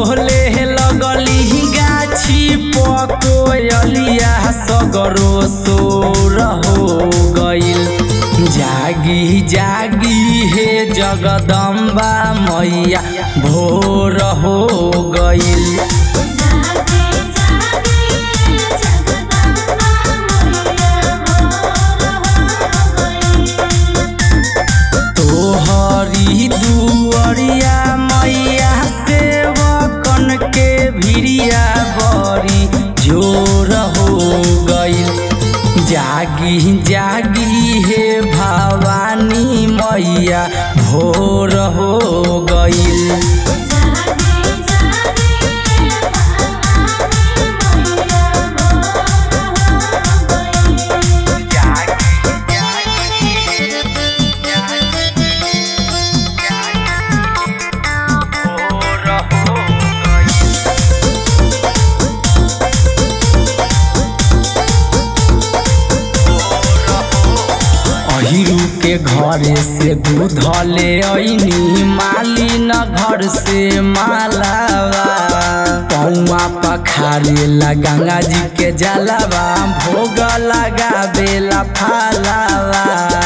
बोले लगली गाछी पकोयलिया सगरो सोर हो गइल जागी जागी हे जगदम्बा मैया भोर हो गइल जागे जागे जगदम्बा मैया भोर हो गई तोहरी दुअरिया मैया सेवकन के भिरिया बड़ी जोर हो गइल जागी जागी हे भवानी मैया भोर हो गइल जागे जागे भवानी मैया भोर हो गई अहिरू के घरे से दूध ले ऐनी माली न घर से मालावा पौआ पखारे ला गंगा जी के जलावा भोग लगा बेला फालावा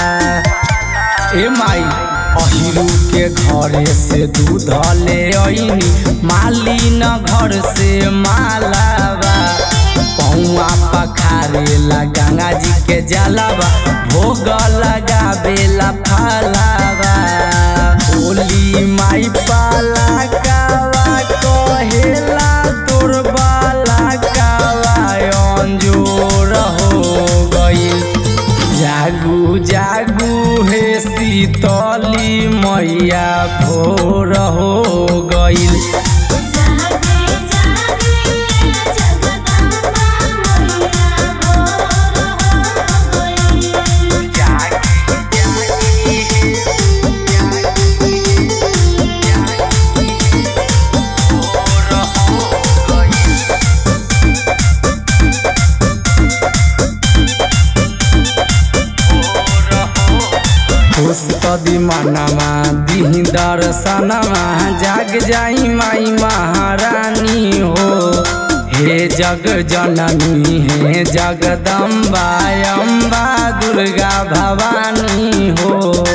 ए माई अहिरू के घरे से दूध ले ऐनी माली न घर से मालावा पौआ पखारे ला गंगा जी के जलावा भोग लगा बेला फालावा ओली माई पाला कावा कहेला तोर बाला कावा अंजोर हो गइल जागू जागू हे शीतली मैया भोर हो गइल जागे जागे जगदम्बा मैया भोर हो गई खुश कदी मनवा दिही दर्शनमा जाग जाई माई महारानी हो हे जग जननी हे जगदम्बा अम्बा दुर्गा भवानी हो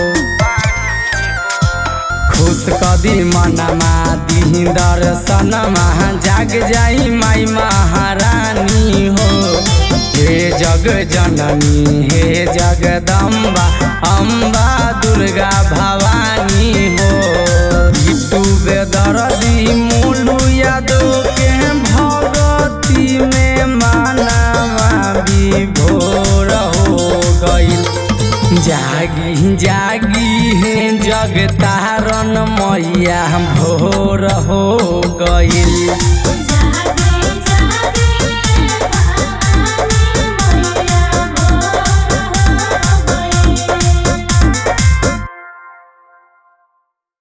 खुश कदी मनमा दिही दर्शनमा जाग जाई माई महारानी हो हे जग जननी हे जगदम्बा अम्बा दुर्गा भवानी हो बिट्टू बेदरदी मुलू यादव के भगती में मानवा विभोर हो गइल जागी जागी हे जग तारन मैया भोर हो गइल